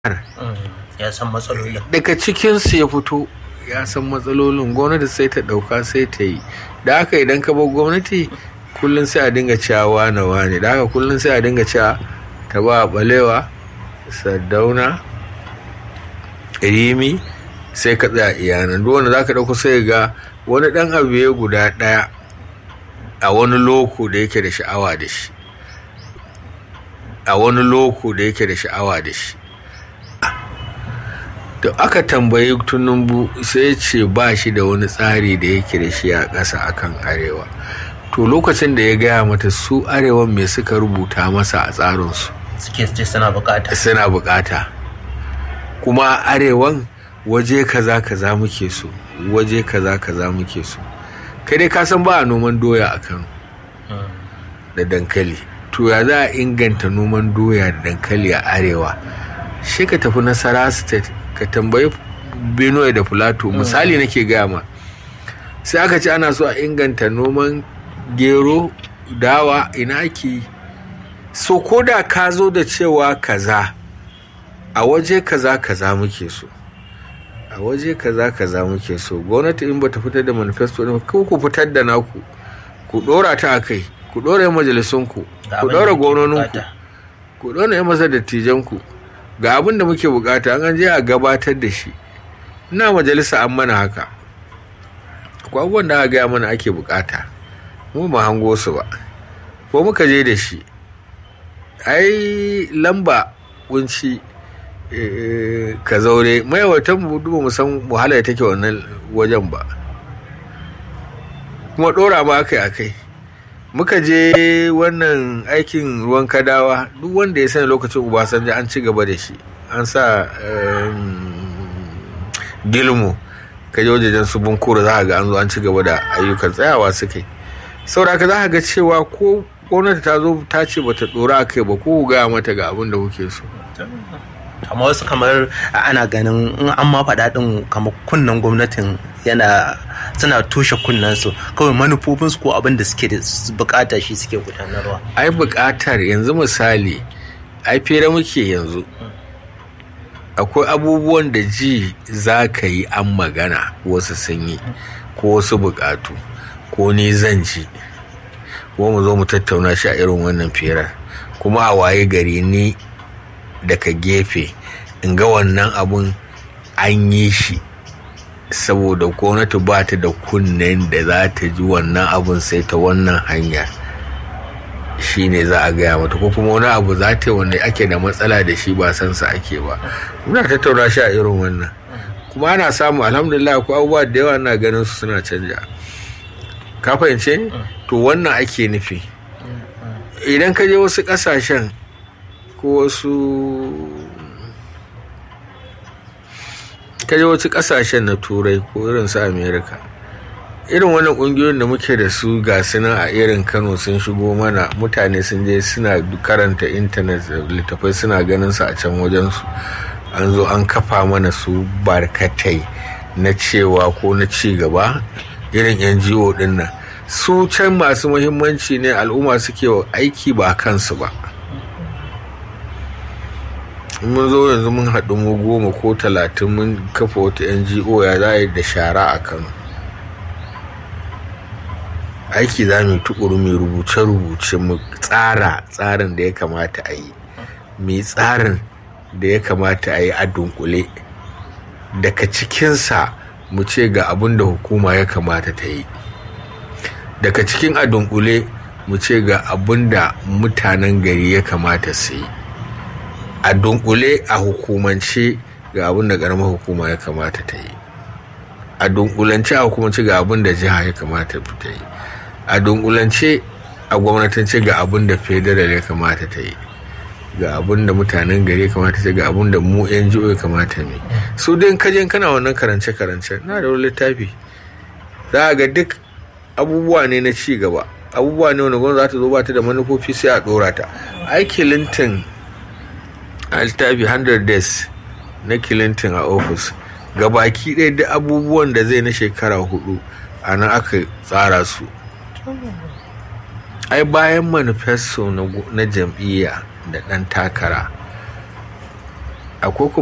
ya san matsalolin daga cikinsu ya fito ya san matsalolin gwamnati sai ta ɗauka sai ta yi da haka idan ka bar gwamnati kullum sai a dinga cewa wane wane da haka kullum sai a dinga cewa ta ba balewa sardauna rimi sai ka tsaya iyanan duk wanda za ka ɗauko sai ga wani ɗan abu ya guda ɗaya a wani loko da yake da sha'awa da shi a wani loko da yake da sha'awa da shi da aka tambayi tunumbu sai ce ba shi da wani tsari da yake da shi a ƙasa akan arewa to lokacin da ya gaya mata su arewan me suka rubuta masa a tsarinsu suke ce suna bukata suna bukata kuma arewan waje kaza kaza muke so waje kaza kaza muke so kai dai ka san ba a noman doya a kano da dankali to ya za a inganta noman doya da dankali a arewa shi ka tafi nasara state ka tambayi benue da plateau misali nake gaya ma sai aka ce ana so a inganta noman gero dawa ina ake so ko da ka zo da cewa kaza a waje kaza kaza muke so a waje kaza kaza muke so gwamnati in bata fitar da manifesto ne ko ku fitar da naku ku dora ta akai ku dora yan majalisunku ku dora gwamnoninku ku dora yan masa dattijanku ga abin da muke bukata an je a gabatar da shi ina majalisa an mana haka akwai abubuwan da aka gaya mana ake bukata mu ba hango su ba ko muka je da shi ai lamba kunci ka zaure mayawatan mu duba mu san wahala da take wannan wajen ba kuma dora ma akai akai muka je wannan aikin ruwan kadawa duk wanda ya sani lokacin ubasanjo an ci gaba da shi an sa gilmu ka je wajejen su bunkura za ga an zo an ci gaba da ayyukan tsayawa suka yi saboda ka za ga cewa ko gwamnati ta zo ta ce bata dora a kai ba ko gaya mata ga abin da kuke so amma wasu kamar ana ganin in an ma faɗa ɗin kamar kunnen gwamnatin yana suna toshe kunnen su kawai manufofinsu ko abin da suke da bukata shi suke gudanarwa ai bukatar yanzu misali ai fere muke yanzu akwai abubuwan da ji za ka yi an magana wasu sun yi ko wasu bukatu ko ni zan ji ko mu zo mu tattauna shi a irin wannan firar kuma a waye gari ni daga gefe in ga wannan abun an yi shi saboda gwamnati ba ta da kunnen da za ta ji wannan abun sai ta wannan hanya shi ne za a gaya mata ko kuma wani abu za ta yi wanda ake da matsala da shi ba san sa ake ba muna tattauna shi a irin wannan kuma ana samu alhamdulillah ko abubuwa da yawa na ganin su suna canja ka fahimce ni to wannan ake nufi idan ka je wasu kasashen ko wasu kaje wasu kasashen na turai ko irin su america irin wannan kungiyoyin da muke da su ga nan a irin kano sun shigo mana mutane sun je suna karanta intanet littafai suna ganin su a can wajensu an zo an kafa mana su barkatai na cewa ko na ci gaba irin ngo din nan su can masu muhimmanci ne al'umma suke aiki ba kansu ba mun zo yanzu mun haɗu mu goma ko talatin mun kafa wata ngo ya za da shara a kano aiki za mu tukuru mai rubuce-rubuce mu tsara tsarin da ya kamata a yi mai tsarin da ya kamata a yi a dunkule daga cikinsa mu ce ga abin da hukuma ya kamata ta yi daga cikin a dunkule mu ce ga abin da mutanen gari ya kamata su yi a dunkule a hukumance ga abin da karamar hukuma ya kamata ta yi a dunkulance a hukumance ga abin da jiha ya kamata ta yi a dunkulance a gwamnatance ga abin da federal ya kamata ta yi ga abin da mutanen gari ya kamata ta ga abin da mu yan jiyo ya kamata ne su dai kajen kana wannan karance karance na da wani littafi za a ga duk abubuwa ne na ci gaba abubuwa ne wanda gwamnati za ta zo ba ta da manufofi sai a dora ta aiki lintin a littafi 100 days na clinton a ofis baki ɗaya da abubuwan da zai na shekara hudu a nan aka tsara su ai bayan manifesto na jam'iyya da ɗan takara akwai